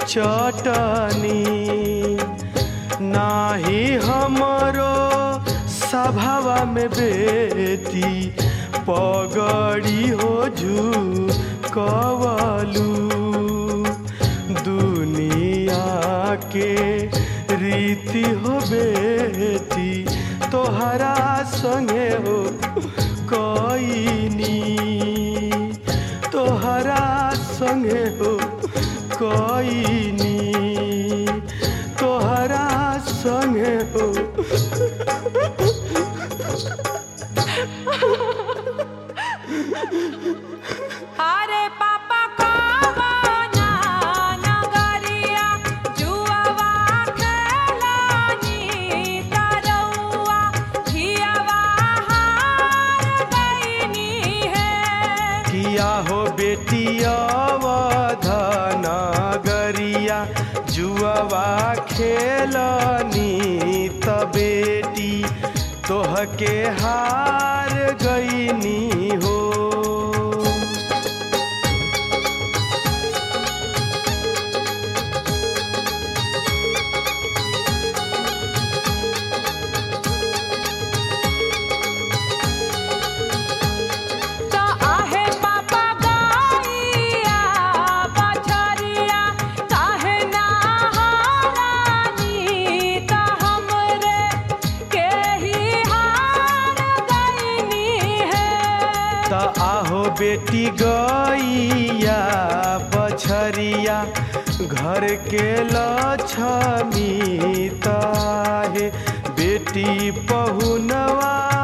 चटनी नाही हमरो सभावा में बेटी पगड़ी हो जू कवलू दुनिया के रीति हो बेटी तोहरा संगे हो कईनी तोहरा संगे हो कईनी तोहरा संगे हो अरे पापा कवना नगरिया जुआवा खेलानी तरौआ हियावा हार गईनी है किया हो बेटी अवधन गरिया जुआवा खेलनी त बेटी तोहके हार गईनी हो तो आहे पापा गईया बछरिया काहे ना हारानी तो हमरे के ही हार गईनी है त आहो बेटी गैया बछरिया घर के लक्ष्मी ताहे बेटी पहुनवा